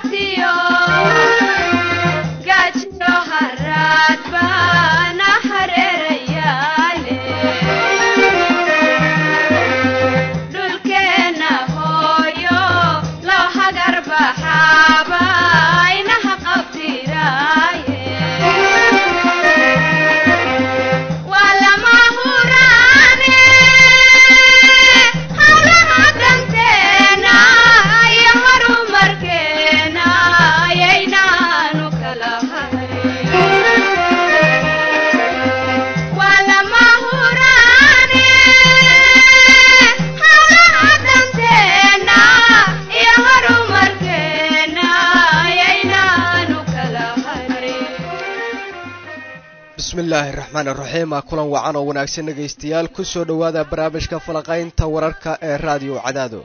bismillaahi raxmaan iraxiim ah kulan wacan oo wanaagsan dhegaystayaal ku soo dhowaada barnaamijka falaqaynta wararka ee raadiyo cadaado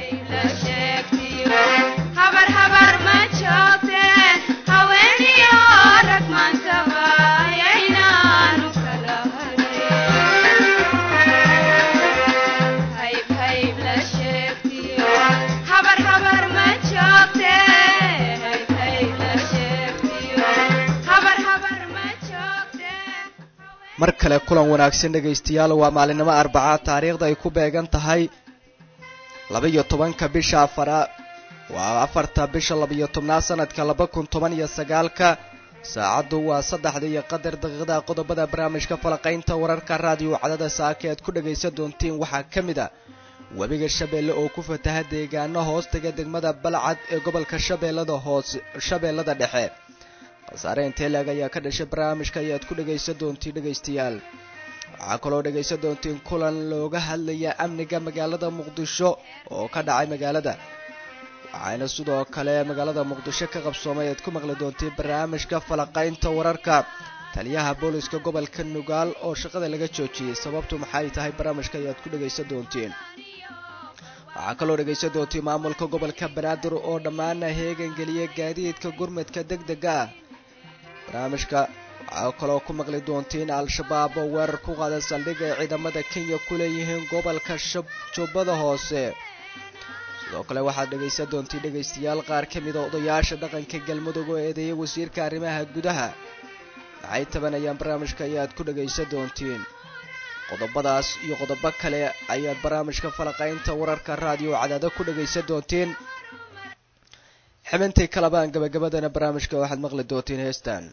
mar kale kulan wanaagsan dhegaystayaal waa maalinimo arbaca taariikhda ay ku beegan tahay laba-iyo tobanka bisha afara waa afarta bisha laba-iyo tobnaad sanadka laba kun toban iyo sagaalka saacaddu waa saddexda iyo qadar daqiiqada qodobada barnaamijka falaqaynta wararka raadiyo cadada saaka ead ku dhagaysan doontiin waxaa ka mid a webiga shabeelle oo ku fataha deegaano hoostaga degmada balcad ee gobolka shabeellada hoos shabeellada dhexe khasaare intee laeg ayaa ka dhashay barnaamijka ayaad ku dhagaysan doontiin dhegaystayaal waxaa kaloo dhagaysan doontiin kulan looga hadlaya amniga magaalada muqdisho oo ka dhacay magaalada waxayna sidoo kale magaalada muqdisho ka qabsoomay aad ku maqli doontiin barnaamijka falaqaynta wararka taliyaha booliska gobolka nugaal oo shaqada laga joojiyey sababtu maxay tahay barnaamijka ayaad ku dhagaysan doontiin waxaa kaloo dhagaysan doontiin maamulka gobolka banaadir oo dhammaana heegan geliya gaadiidka gurmadka deg dega ah barnaamijka waxaa kaloo ku maqli doontiin al-shabaab oo weerar ku qaada saldhig ay ciidamada kenya ku leeyihiin gobolka jubbada hoose sidoo kale waxaad dhagaysan doontiin dhegaystayaal qaar ka mida odayaasha dhaqanka galmudug oo eedeeyay wasiirka arrimaha gudaha maxay tabanayaan barnaamijka ayaad ku dhagaysan doontiin qodobadaas iyo qodobo kale ayaad barnaamijka falaqaynta wararka raadiyo cadaado ku dhagaysan doontiin xibintii kalabaan gabagabadana barnaamijka waxaad maqli doontiin heestan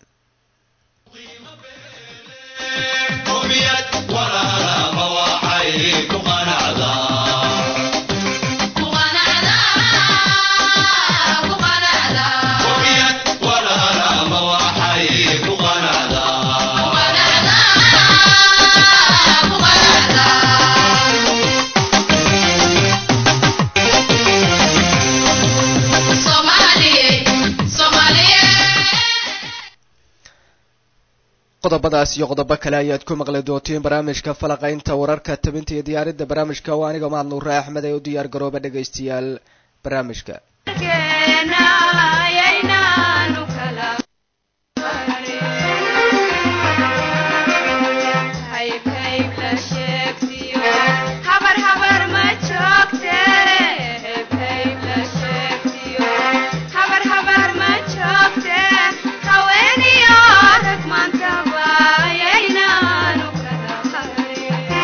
qodobadaas iyo qodobo kale ayaad ku maqli doontiin barnaamijka falaqaynta wararka tabinta iyo diyaaridda barnaamijka waa aniga mahad nuure axmed ee u diyaar garooba dhegaystayaal barnaamijka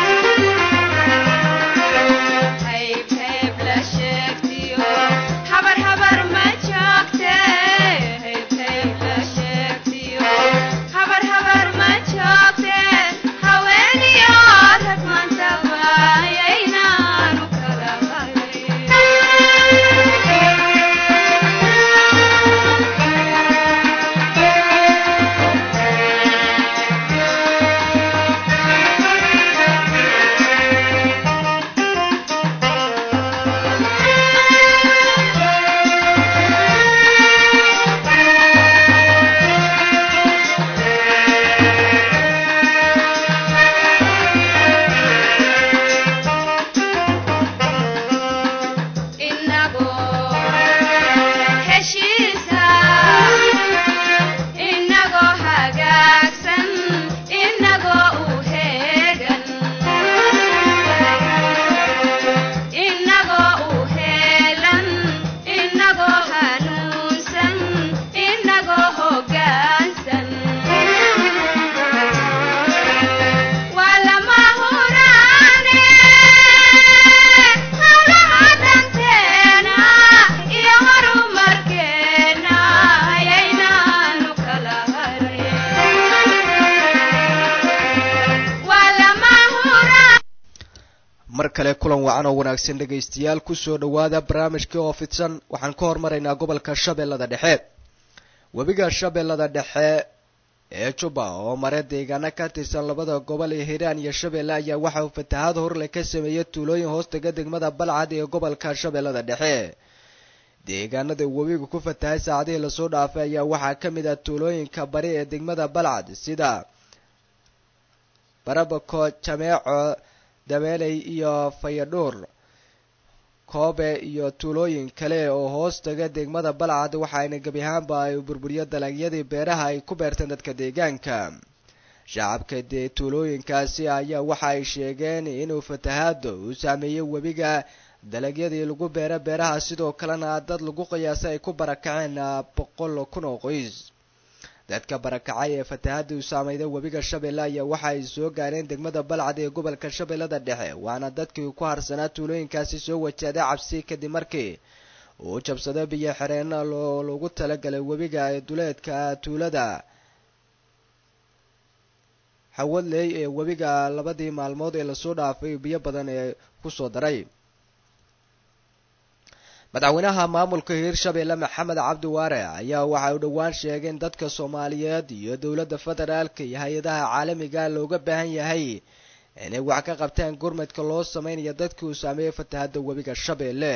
Habar wacan oo wanaagsan dhegaystayaal kusoo dhowaada barnaamijkii oo fidsan waxaan ka hormaraynaa gobolka shabeellada dhexe webiga shabeellada dhexe ee juba oo mare deegaano ka tirsan labada gobol ee hiiraan iyo shabeelle ayaa waxa uu fatahaad horle ka sameeyey tuulooyin hoostaga degmada balcad ee gobolka shabeellada dhexe deegaanada webiga ku fatahay saacadihii lasoo dhaafay ayaa waxaa ka mid ah tuulooyinka bari ee degmada balcad sida barabako jameeco dabeeley iyo fayadhuur koobe iyo tuulooyin kale oo hoos taga degmada balcad waxaayna gebi ahaanba ay burburiyo dalagyadii beeraha ay ku beerteen dadka deegaanka shacabka dee tuulooyinkaasi ayaa waxa ay sheegeen inuu fatahaado uu saameeyey webiga dalagyadii lagu beera beeraha sidoo kalena dad lagu qiyaasay ay ku barakaceen boqol kun oo qoys dadka barakacay ee fatahaada u saameyday webiga shabeelle ayaa waxa ay soo gaareen degmada balcad ee gobolka shabeellada dhexe waana dadkii ku harsanaa tuulooyinkaasi soo wajahday cabsi kadib markii uu jabsado biyo xireenna loo lagu talagalay webiga ee duleedka tuulada xawadley ee webiga labadii maalmood ee lasoo dhaafay biyo badan ee kusoo daray madaxweynaha maamulka hiirshabeelle maxamed cabdi waare ayaa waxa uu dhowaan sheegay in dadka soomaaliyeed iyo dowladda federaalka iyo hay-adaha caalamiga looga baahan yahay inay wax ka qabtaan gurmadka loo sameynayo dadkii uu saameeyey fatahadda webiga shabeelle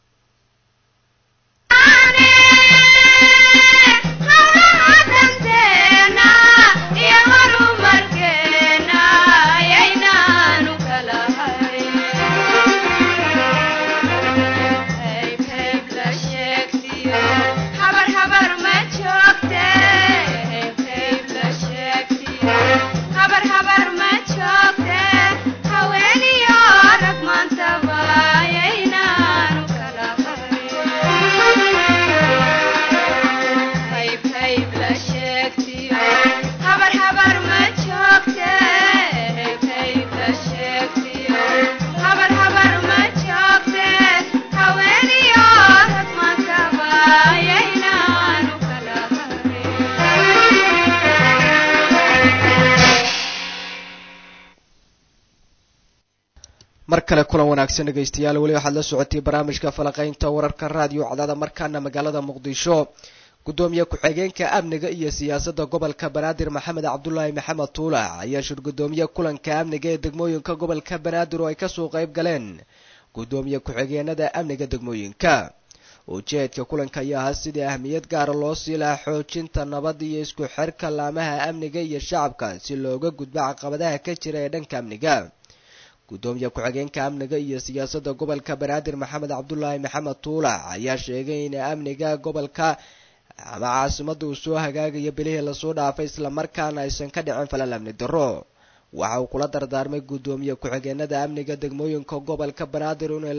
mar kale kulan wanaagsan dhegaystayaal weli waxaad la socotay barnaamijka falaqaynta wararka raadiyo cadaada markaana magaalada muqdisho guddoomiye ku-xigeenka amniga iyo siyaasadda gobolka banaadir maxamed cabdulaahi maxamed tuulac ayaa shir guddoomiye kulanka amniga ee degmooyinka gobolka banaadir oo ay kasoo qayb galeen guddoomiye ku-xigeenada amniga degmooyinka ujeedka kulanka ayaa ahaa sidii ahmiyad gaara loo sii lahaa xoojinta nabad iyo isku xirka laamaha amniga iyo shacabka si looga gudbo caqabadaha ka jira ee dhanka amniga guddoomiye ku-xigeenka amniga iyo siyaasadda gobolka banaadir maxamed cabdulaahi maxamed tuulac ayaa sheegay in amniga gobolka ama caasimada uu soo hagaagayo bilihii lasoo dhaafay islamarkaana aysan ka dhicin falal amni darro waxa uu kula dardaarmay guddoomiye ku-xigeenada amniga degmooyinka gobolka banaadir in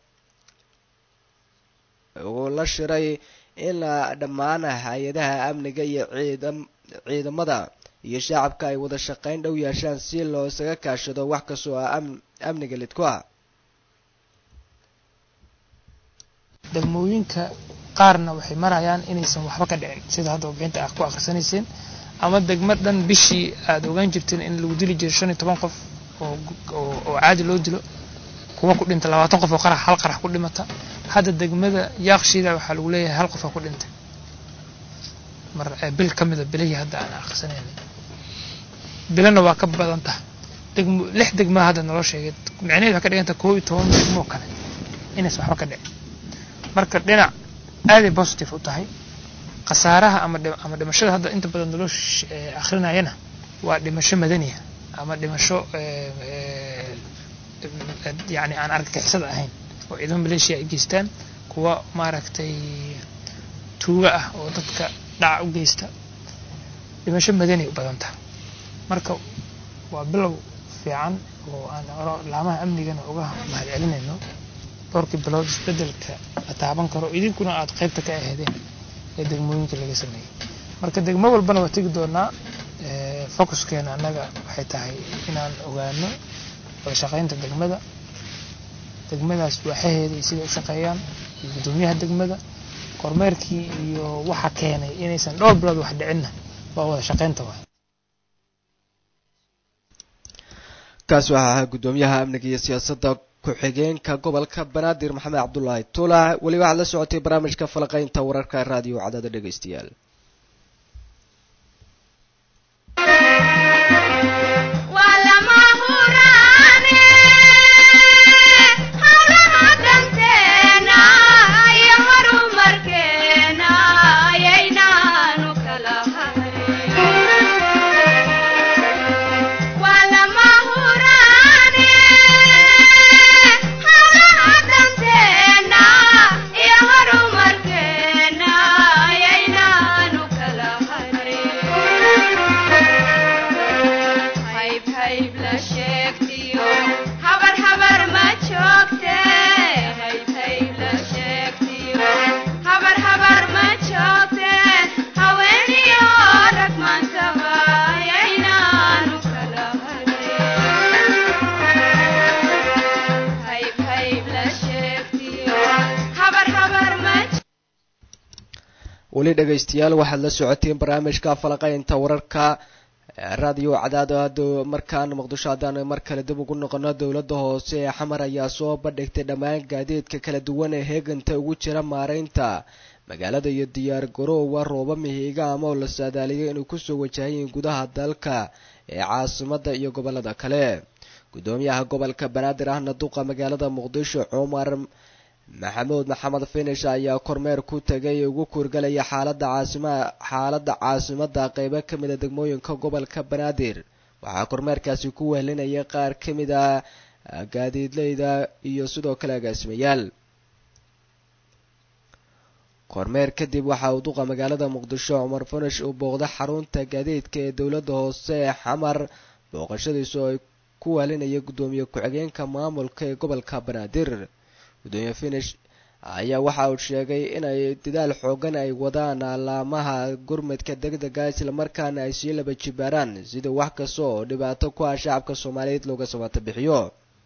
uu la shiray in dhammaan hay-adaha amniga iyo ciidamada iyo shacabka ay wada shaqayn dhow yeeshaan si loo isaga kaashado wax kastoo ah amniga lidku ah degmooyinka qaarna waxay marayaan inaysan waxba ka dhicin sida hadda warbixinta ah ku akhrisanayseen ama degmo dhan bishii aada ogaan jirteen in lagu dili jiro shan iyo toban qof oo caadi loo dilo kuwa ku dhinta labaatan qof oo qarax hal qarax ku dhimata hadda degmada yaaqshiida waxaa lagu leeyahay hal qof aa ku dhintay mar bil ka mida bilihii hadda aan akhrisanaynay bilana waa ka badan taha degmo lix degmaa hadda naloo sheegay micnaheed waxay ka dhiganta koob iyo toban degmoo kale inaysan waxba ka dhicin marka dhinac aaday positive u tahay khasaaraha ama ama dhimashada hadda inta badan naloo akhrinayana waa dhimasho madaniya ama dhimasho yani aan argagixisada ahayn oo ciidamo maleeshiya ay geystaan kuwa maaragtay tuuga ah oo dadka dhaca u geysta dhimasho madani u badan taha marka waa bilow fiican oo aan laamaha amnigana uga mahad celinayno dhowrkii bilood isbedelka la taaban karo idinkuna aada qaybta ka aheedeen ee degmooyinka laga sameeyey marka degmo walbana waa tegi doonaa focuskeena annaga waxay tahay inaan ogaano wada shaqaynta degmada degmadaas waaxaheeda iyo siday u shaqeeyaan iyo guddoomiyaha degmada kormeerkii iyo waxa keenay inaysan dhowr bilood wax dhicinna waa wada shaqaynta waay kaas waxaa ahaa guddoomiyaha amniga iyo siyaasadda ku-xigeenka gobolka banaadir maxamed cabdulaahi tula weli waxaad la socotay barnaamijka falaqaynta wararka raadiyo cadada dhegeystayaal weli dhegaystayaal waxaad la socoteen barnaamijka falaqaynta wararka raadiyo cadaadad markaan muqdisho haddaan mar kale dib ugu noqono dowladda hoose ee xamar ayaa soo bandhigtay dhammaan gaadiidka kala duwan ee heeganta ugu jira maareynta magaalada iyo diyaar garoowa rooba mihiga ama oo la saadaaliyay inuu kusoo wajahayiin gudaha dalka ee caasimada iyo gobolada kale gudoomiyaha gobolka banaadir ahna duqa magaalada muqdisho cumar maxamuud maxamed finish ayaa kormeer ku tegay ugu kuurgalaya xaalada caasima xaaladda caasimada qeybo ka mid a degmooyinka gobolka banaadir waxaa kormeerkaasi ku wehlinaya qaar ka mid a gaadiidleyda iyo sidoo kale agaasimayaal kormeer kadib waxa uu duqa magaalada muqdisho cumar finish uu booqday xarunta gaadiidka ee dowladda hoose ee xamar booqashadiisu ay ku wehlinaya guddoomiye ku-xigeenka maamulka ee gobolka banaadir gudoomiye finish ayaa waxa uu sheegay inay dadaal xoogan ay wadaan alaamaha gurmadka degdega islamarkaana ay sii laba jibaaraan sida wax kasta oo dhibaato ku ah shacabka soomaaliyeed looga samata bixiyo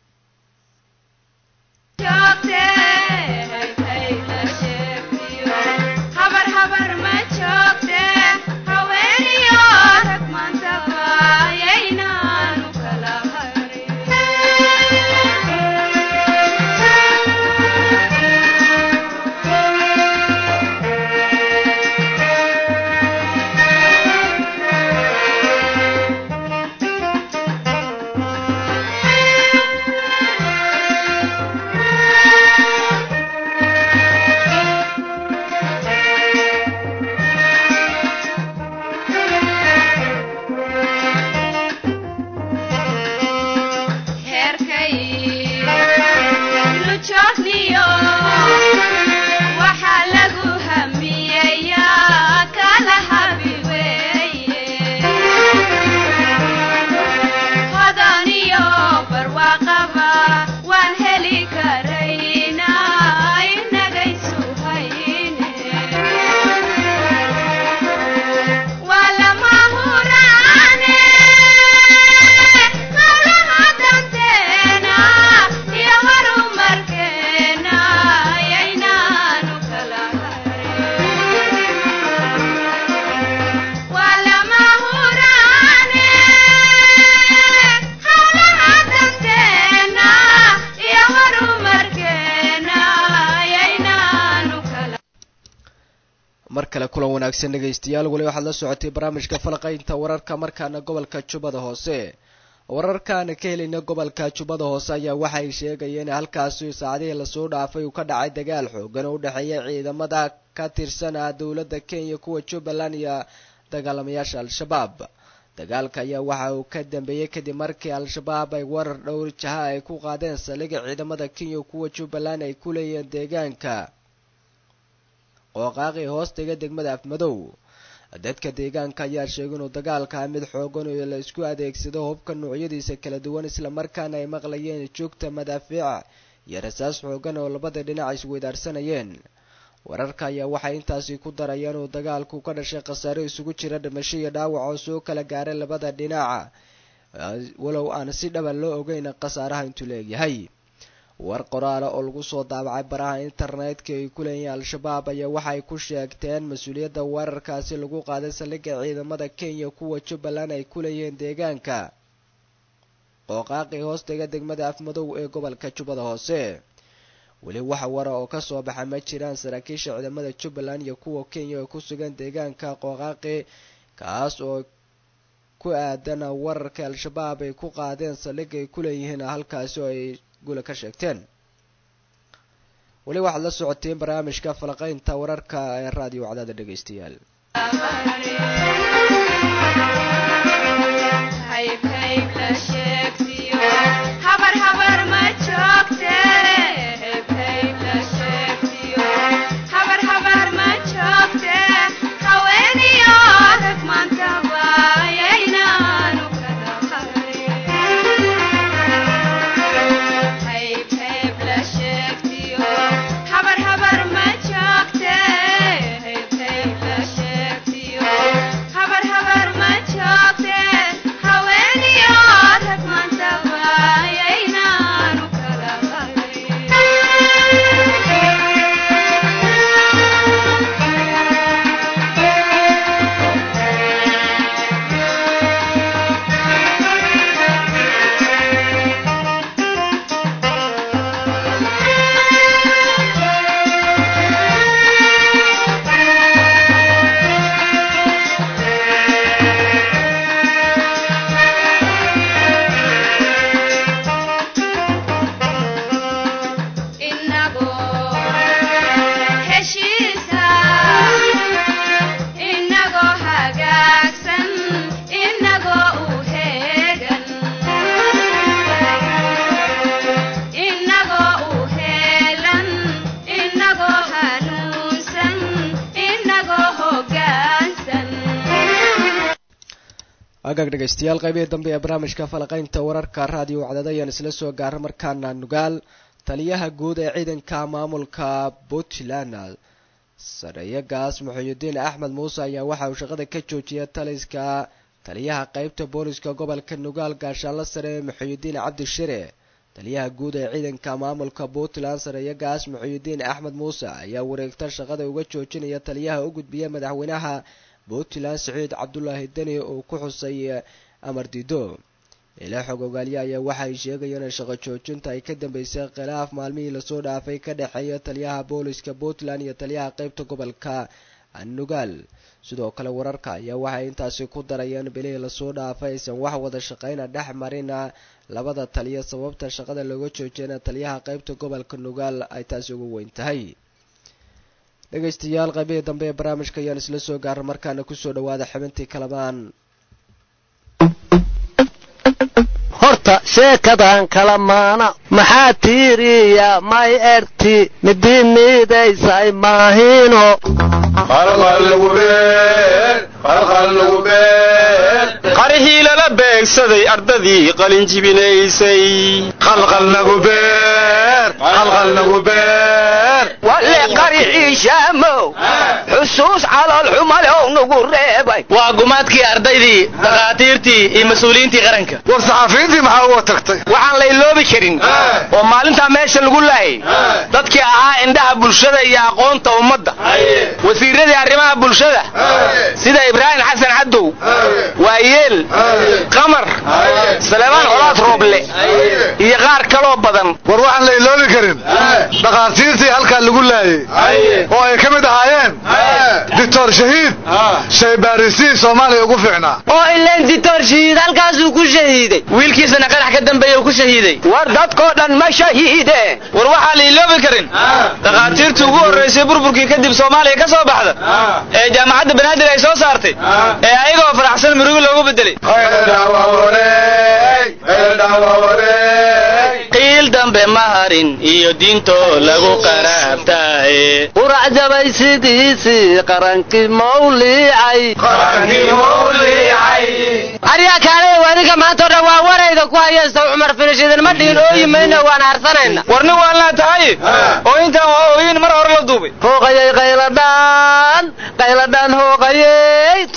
mar kale kulan wanaagsan dhegaystayaal weli waxaad la socotay barnaamijka falaqaynta wararka markaana gobolka jubbada hoose wararkaana ka helayna gobolka jubbada hoose ayaa waxay sheegayeen in halkaasi saacadihii lasoo dhaafay uu ka dhacay dagaal xoogan oo u dhexeeya ciidamada ka tirsan ah dowladda kenya kuwa jubbaland iyo dagaalamayaasha al-shabaab dagaalka ayaa waxa uu ka dambeeyey kadib markii al-shabaab ay warar dhowr jaha ay ku qaadeen saldhigga ciidamada kenya kuwa jubbaland ay ku leeyihiin deegaanka qooqaaqii hoostiga degmada afmadow dadka deegaanka ayaa sheegay inuu dagaalka mid xoogan oo la isku adeegsado hubka noocyadiisa kala duwan islamarkaana ay maqlayeen joogta madaafiic iyo rasaas xoogan oo labada dhinac isweydaarsanayeen wararka ayaa waxay intaasi ku darayeen uu dagaalku ka dhashay khasaare isugu jira dhimasho iyo dhaawac oo soo kala gaaray labada dhinaca walow aan si dhaba loo ogeyn khasaaraha intuu leegyahay war qoraala oo lagu soo daabacay baraha internetka ay ku leeyihiin al-shabaab ayaa waxay ku sheegteen mas-uuliyadda weerarkaasi lagu qaaday saldhigga ciidamada kenya kuwa jubbaland ay ku leeyihiin deegaanka qooqaaqi hoostaga degmada afmadow ee gobolka jubbada hoose weli waxa wara oo kasoo baxa ma jiraan saraakiisha ciidamada jubbaland iyo kuwa kenya oo ku sugan deegaanka qooqaaqi kaas oo ku aadan wararka al-shabaab ay ku qaadeen saldhig ay ku leeyihiin halkaasi oo ay gula ka sheegteen weli waxaad la socoteen barnaamijka falaqaynta wararka ee raadiyo wacdaada dhegaystayaal agaag dhegaystayaal qaybihii dambe ee barnaamijka falaqaynta wararka raadiyo wacdada ayaan isla soo gaara markaana nugaal taliyaha guud ee ciidanka maamulka puntland sareeyagaas muxuudiin axmed muuse ayaa waxa uu shaqada ka joojiyay taliska taliyaha qeybta booliska gobolka nugaal gaashaanla sare muxuudiin cabdishire taliyaha guud ee ciidanka maamulka puntland sareeyagaas muxuudiin axmed muuse ayaa wareegta shaqada uga joojinaya taliyaha u gudbiya madaxweynaha puntland saciid cabdulaahi deni uu ku xusay amar dido ilaa xog ogaalye ayaa waxay sheegayeen in shaqo joojinta ay ka dambeysay khilaaf maalmihii lasoo dhaafay ka dhexeeya taliyaha booliska puntland iyo taliyaha qeybta gobolka nugaal sidoo kale wararka ayaa waxay intaasi ku darayeen bilihii lasoo dhaafay aysan wax wada shaqeyna dhex marina labada taliya sababta shaqada looga joojiyana taliyaha qeybta gobolka nugaal ay taasi ugu weyn tahay dhegaystayaal qaybihii dambe ee barnaamijka ayaan isla soo gaara markaana kusoo dhawaada xibintii kalamaan horta sheekadan kala maana maxaa tiiriya may erti midii miidaysay maahino qarihii lala beegsaday ardadii qalinjibinaysay walle qarixiishaamow xusuus calool xumalow nagu reebay waa gumaadkii ardaydii dhakhaatiirtii iyo mas-uuliyiintii qaranka war saxafiyiintii maxaa uga tagtay waxaan la iloobi karin oo maalintaa meesha lagu laayay dadkii ahaa indhaha bulshada iyo aqoonta ummadda wasiiradii arrimaha bulshada sida ibraahim xasan cadow waayeel qamar saleemaan colaad rooble iyo qaar kaloo badan war waxaan la iloobi karin dhakhaatiirtii halkaa lagu laayey oo ay ka mid ahaayeen doctor shahiid shaybaarisiin soomaaliya ugu fiicnaa oo ileen ditoor shahiid halkaasuu ku shahiiday wiilkiisana qarax ka dambeeya uu ku shahiiday war dadkoo dhan ma shahiideen war waxaa la iloobi karin dhakhaatiirtii ugu horraysay burburkii kadib soomaaliya ka soo baxda ee jaamacadda banaadir ay soo saartay ee ayagoo faraxsan murugo loogu bedelay qiil dambe ma harin iyo diintoo lagu qaraabtaaye qurac jabay sidiisii qarankii mawliicay aryaa kaalay wadiga maanta o dhan waa warayda ku hayaysta cumar finishidan ma dhihin ooyi mayna waan harsanayna war nin waan laa tahay oo intaan waa ooyin mar hore la duubay hooqayay qayladhaan qayladhaan hooqayey tu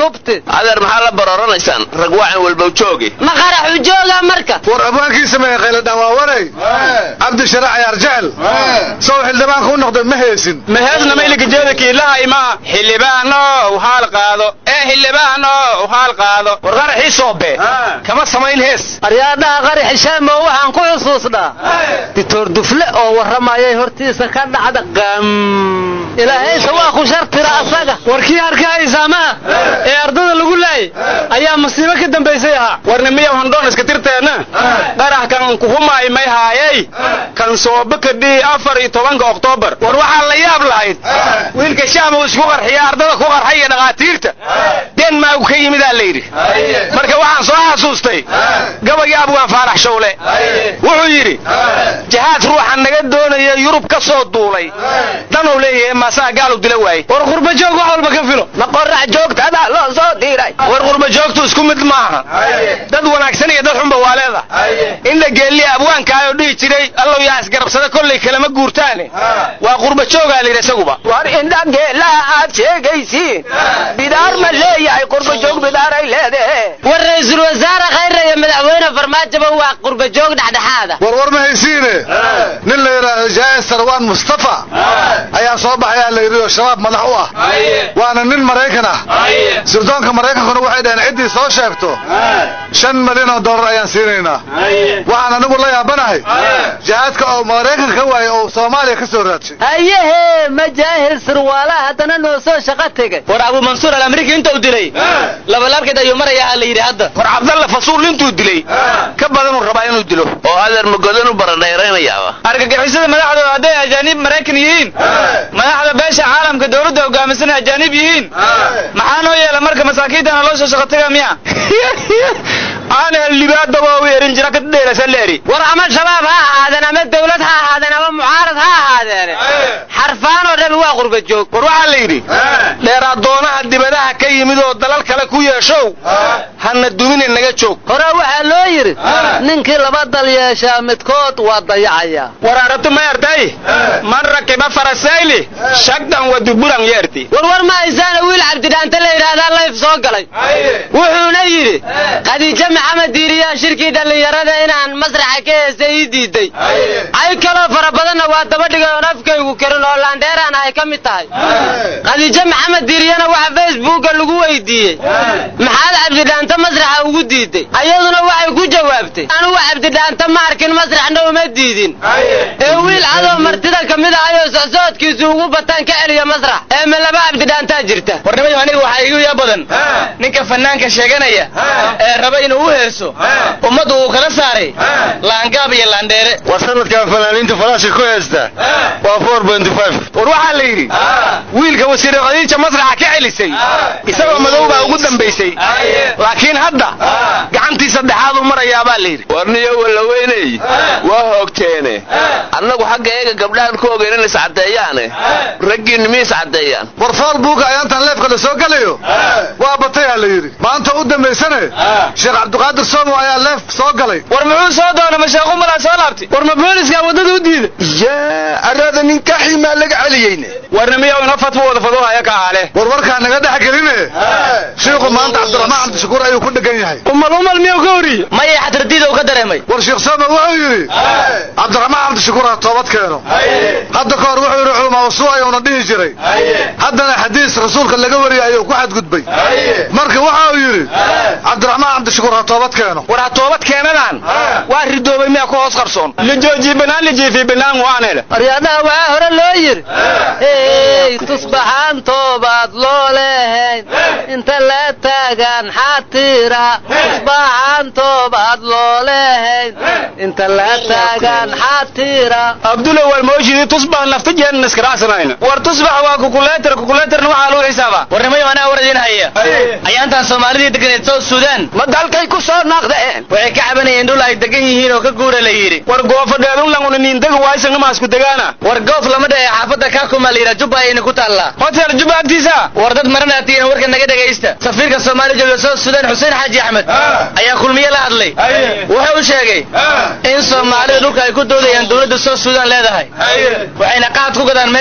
tubti adeer maxaa la barooranaysaan rag waacan walbow jooge ma qaraxu jooga marka war abwaankii sameeye khayladhaan waa waray cabdi sharac ayaar jecel sow xildhibaanka u noqday ma heesin maheesna mayligajeeda kiilaha imaa xildhibaanow haal qaado ee xildhibaanow haal qaado war qaraxii soobe kama samayn hees aryaadhaha qarax shaamo waxaan ku xusuusnaa dictor dufle oo warramayay hortiisa ka dhacda qam ilaahayse waa ku shartira asaga warkii arkahaysaamaha ee ardada lagu laayay ayaa masiibo ka dambaysay ahaa warni miyaw handhoon iska tirteenna qarax kan kuhumaay may haayay kan soobe kadhii afar iyo tobanka oktoobar war waxaa la yaab lahayd wiilka shaam uu isku qarxiya ardada ku qarxay iyo dhakhaatiirta denmark ka yimidaa la yidhi marka waxaan soo xasuustay gabayga abwaan faarax shawle wuxuu yidhi jahaad ruuxa naga doonaya yurub ka soo duulay danuu leeyahay maasaa gaalu dila waayey war qurbajoog wax walba ka filo ma qorax joogtada loo soo diray war qurbajoogtu isku mid maaha dad wanaagsan iyo dad xunba waa leeda inla geelliya abwaankaayoo dhihi jiray allow yaa isgarabsada kollay kalama guurtaane waa qurbajoogaa la yidhi isaguba war indha geelaha aad sheegaysiin bidaar ma leeyahay qurbajoog bidaaray leedahe war ra-iisul wasaare khayra iyo madaxweyne farmaajoba waa qurbajoog dhexdhexaada war war ma haysiine nin la yidhaahdo jaa'ir sarwaan mustafa ayaa soo baxayaa la yidhi oo shabaab madax u ah waana nin maraykan ah sirdoonka maraykankuna waxay dhaheen ciddii soo sheegto shan milyan oo dollar ayaan siinaynaa waxaan anigu la yaabanahay jihaadka oo maraykanka ka waayey oo soomaaliya ka soo raadshay hayehe majaahil sirwaala haddana noo soo shaqo tegay war abu mansuur alamriki inta u dilay labalaabkeed ayuu marayaa la yidhi hadda war cabdalla fasuul intuu dilay ka badanuu rabaa inuu dilo oo adeer magodan u baradhayraynayaaba argagixisada madaxdooda hadday ajaanib maraykan yihiin madaxda beesha caalamka dowladda hogaamisan ajaanib yihiin maxaa noo yeela marka masaakiintana loo soo shaqo taga miya aanel libaadaba u yerin jira ka dheerasa leeri war ama shabaab ha ahaadeen ama dawlad ha ahaadeen ama mucaarad ha ahaadeen xarfaan oo dhami waa qurbajoog war waxaa la yidhi dheeraadoonaha dibadaha ka yimid oo dalal kale ku yeeshow hana dumine naga joog hore waxaa loo yidhi ninkii laba dal yeeshaa midkood waa dayacaya war arabti ma yartay man rakiba farasayli shagdan wa duburan yeerti war war ma haysaana wiil cabdidhaante la yidhaahdaa layf soo galay wuxuuna yidhi khadiijo maxamed diiriyaa shirkii dhallinyarada inaan masraxa ka heesta ii diiday cay kaloo fara badanna waa dabadhigay oon afkaygu karin oo laandheeraan ay ka mid tahay khadiijo maxamed diiriyana waxa facebooka lagu weydiiyey maxaad cabdidhaante masraxa ugu diiday ayaduna waxay ku jawaabtay anugu cabdidhaante ma arkin masraxna uma diidin ee wiil cadoo martida ka mid ahayoo socsoodkiisu ugu bataan ka celiya masrax ee ma laba cabdidhaantaa jirta warnimayo aniga waxaa igu yaa badan ninka fanaanka sheeganaya ee raba inuu u heeso ummaddu uu kala saaray laangaab iyo laandheere war sanadkan fanaaniinta falaasha ku heesta waa four benty five war waxaa la yidhi wiilka wasiire khadiija masraxa ka celisay isagoo madow baa ugu dambaysay laakiin hadda gacantii saddexaad u marayaabaa la yidhi warniyo wallaweyney waa hoogteene annagu xagga eega gabdhahan ku ogeyn in iscaddeeyaane raggiinni mi iscaddeeyaan war fool buuga ayaantan leefka la soo gelayo waa batayaa la yidhi maanta u dambaysane sheekh cabdiqaadir soomo ayaa leef soo galay war muxuu soo doona masheekhu malaa soo laabtay war ma booliska waddada u diida yaa arada ninkaxii maa laga celiyeyne warna miyaw ina fatwa wada fadoohaya ka aale war warkaa naga dhex geline shiikhu maanta cabdiraxmaan cabdishakuur ayuu ku dhegan yahay umal umal miyaw ka horiyey maya xatardiida uu ka dareemay war sheekh soomo wuxuu yidhi cabdiraxmaan cabdishakuur ha toobad keeno hadda ka hor wuxuu yidhi culamaa usuu ayuuna dhihi jiray haddana xadiis rasuulka laga wariyay ayuu ku xadgudbay marka waxa uu yidhi cabdiraxmaan cabdishakuur ha toobad keeno war ha toobad keenadaan waa ridoobay miyaa ku hoos qarsoon lijooji banaan lijiifi banaan waanele aryaadhaha waxaa hore loo yidhi hey tusbaxaan toobaad loo lehayn inta la taagaan xaatira tusbaxaan toobaad loo lehayn inta la taagaan xaatira abdulla wal mooshidi tusbax nafta jeen naskaracsanayna war tusbax waa kukuleetar kukuleetarna waxaa lagu xisaabaa warnimayo anaa war idin haya ayaantan soomaalidii deganeed south sudan ma dalkay ku soo noqdeen waxay ka cabanayeen dhul ay degan yihiin oo ka guura la yidhi war goofa dheerunlanguna niindaga waaysangama isku degaana war goof lama dhahe xaafadda kaakuma la yidhaa jubba ayayna ku taallaa hotel jubba agtiisa war dad maranaatiina warka naga dhegaysta safiirka soomaaliya jooga south sudan xuseen xaaji axmed ayaa kulmiye la hadlay wuxuu sheegay in soomaalida dhulka ay ku doodayaan dowladda south sudan leedahay waxayna qaad ku gadaan meesha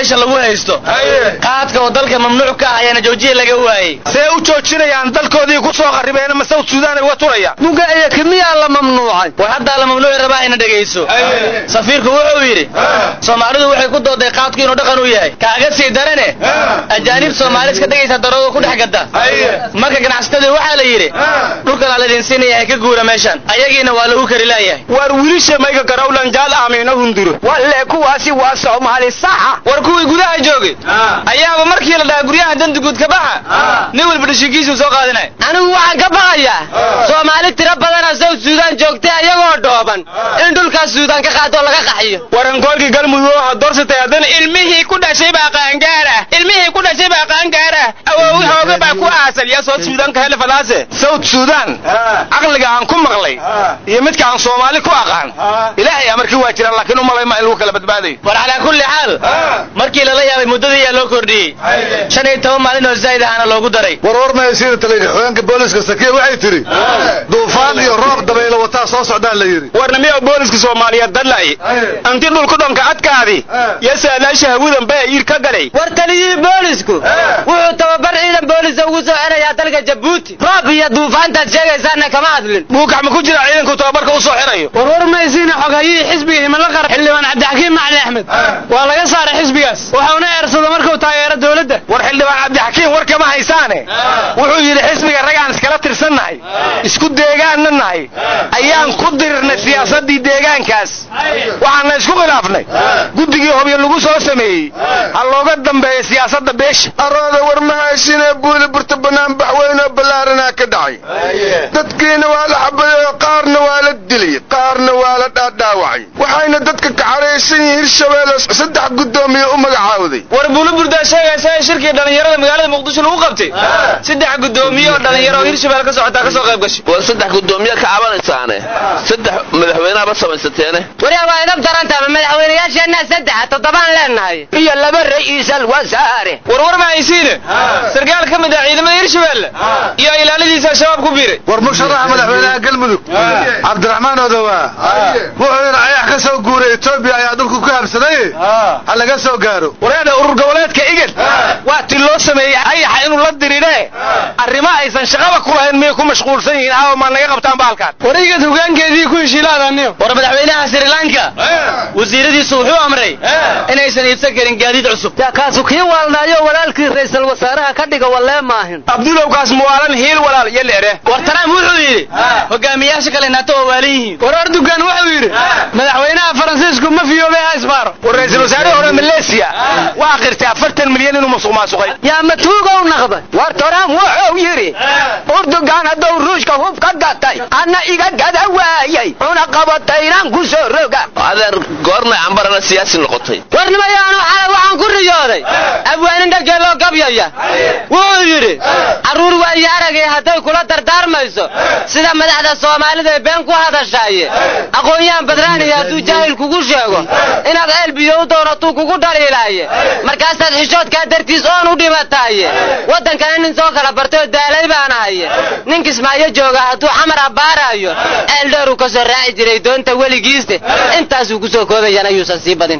meesha lagu haysto qaadka oo dalka mamnuuc ka ah ayaana joojiya laga waayey see u joojinayaan dalkoodii ku soo qarribeen ma south suudaan ay uga turayaan mugaya kimiyaa la mamnuucay war haddaa la mamnuuci rabaa ina dhegayso safiirku wuxuu yidhi soomaalidu waxay ku dooday qaadku inuu dhaqan u yahay kaaga sii darane ajaanib soomaali iska dhegaysa darooda ku dhex gada marka ganacsatadii waxaa la yidhi dhulkanaa laydin siinaya ha ka guura meeshan ayagiina waa lagu kari laayahay war wiilisha mayga garawlan jaal aamiina hunduro walle kuwaasi waa soomaali saxa war kuwii gudaha joogay ayaaba markii la dhahaa guryaha danduguud ka baxa nin walba dhashiinkiisuu soo qaadinay anigu waxaan ka baqayaa soomaali tiro badana south suudaan joogtay ayagoo dhooban in dhulkaas suudaan ka qaado laga qaxiyo warankoolkii galmudug ha doorsatay haddana ilmihii ku dhashay baa qaangaara ilmihii ku dhashay baa qaangaara awoowi hooga baa ku aasal yaa soo suudaan ka hele falaase south suudaan caqliga aan ku maqlay iyo midka aan soomaali ku aqaan ilaahay amarkii waa jiraan laakiin umalay ma in lagu kala badbaadayo war calaa kulli xaal markii lala yaabay muddadii ayaa loo kordhiyey shan iyo toban maalin oo zaa'id ahana loogu daray warwar mahaysiina taliya xogeenka booliska sakiya waxay tidhi duufaan iyo roob dabaylo wataa soo socdaan la yidhi warnimiyo booliska soomaaliyeed dadlay anti dhulku dhonka adkaadi iyo saadaasha hawadan baa iir ka galay war taliyihii boolisku wuxuu tababar ciidan boolisa ugu soo xerayaa dalka jabuuti roob iyo duufaantaad sheegaysaana kama hadlin buukax ma ku jira ciidanku tababarka u soo xirayo warwar maysiina xoghayihii xisbiga himilo qara xildhibaan cabdixakiim macali axmed waa laga saaray xisbigaas waxauna eersada markuu taageero dowladda war xildhibaan cabdixakiim war kama haysaane wuxuu yidhi xisbiga ragaan iskala tirsannahay isku deegaanna nahay ayaan ku dirirnay siyaasaddii deegaankaas waxaana isku khilaafnay guddigii hobyo lagu soo sameeyey ha looga dambeeya siyaasadda beesha arooda war mahaysiinee buuli burta bannaan baxweynoo ballaaranaa ka dhacay dadkiina waa la xabadeeyo qaarna waa la dilay qaarna waa la dhaadhaawacay waxayna dadka kacaraysan yihiin hirshabeelle saddex guddoomiye u magacaawday war buluburdaa sheegaysa ee shirkii dhallinyarada magaalada muqdisho lagu qabtay saddex guddoomiye oo dhallinyaro oo hirshabelle ka socotaa ka soo qayb gashay war saddex guddoomiye ka cabanaysaane saddex madaxweyneaba samaysateene waryaa waa idab darantama madaxweynayaasheenna saddexa toddobaan leenahay iyo laba ra'iisal wasaare warwar ma haysiine sarkaal ka mid ah ciidamada hirshabelle iyo ilaaladiisa shabaab ku biiray war musharaxa madaxweynaha galmudug cabdiraxmaan odowaa wuxuu yidhi ayax ka soo guuray etoobiya ayaa dhulku ku habsaday ha laga soo gaaro wareeda urur goboleedka igad waa ti loo sameeyey ayaxa inuu la diridhe arrimo aysan shaqaba ku lahayn miyay ku mashquulsan yihiin aawa maa naga qabtaan baalkaan war igad hogaankeedii ku heshiilaadaniyo war madaxweynaha sri lanka wasiiradiisu wuxuu amray inaysan iibsan karin gaadiid cusub yaa kaasu kii waalnaayo walaalkii ra'iisul wasaaraha ka dhiga wallee maahin abdulowkaas muwaalan hiil walaal iyo leere war trump wuxuu yidhi hogaamiyaasha kale nato waa waalan yihiin war erdogan wuxuu yidhi madaxweynaha faransiisku ma fiyoobay ha isbaaro war ra'iisul wasaarihii hore maleesiya waa qirtay afartan milyan inuu musuq maasuqay yaa matuugow naqday war trump wuxuu yidhi urdugan hadduu ruushka hub ka gatay anna iga gada waayay cuna qabataynaan ku soo roga adeer goornay cambarana siyaasi noqotay warnimayaanu xalay waxaan ku riyooday abwaanin dhageeloo gabyaya wuxuu yidhi carruur waayo aragay hadday kula dardaarmayso sida madaxda soomaalida ee been ku hadashaaye aqoon-yahan badraaniya hadduu jaahil kugu sheego inaad ceel biyo u doonatuu kugu dhaliilaaye markaasaad xishoodkaa dartiis oon u dhimataaye waddankana nin soo kala bartayoo daalay baan ahaye nin kismaayo jooga hadduu xamar abbaaraayo ceel dheeruu ka soo raaci jiray doonta weligiiste intaasuu ku soo koobayaan ayuusan sii badin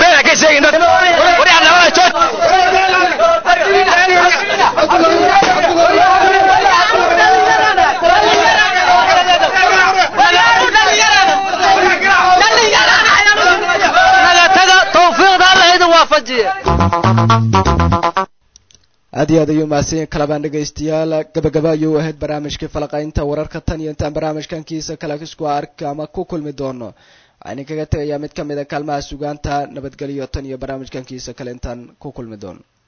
aad iyo aad ayuu mahadsanyahin kalabaan dhegaystayaal gabagaba ayuu ahayd barnaamijkii falaqaynta wararka tan iyo intaan barnaamijkan kiisa kale isku arka ama ku kulmi doono waxaan idinkaga tegayaa mid ka mid a kaalmaha sugaanta nabadgelyo tan iyo barnaamijkan kiisa kale intaan ku kulmi doono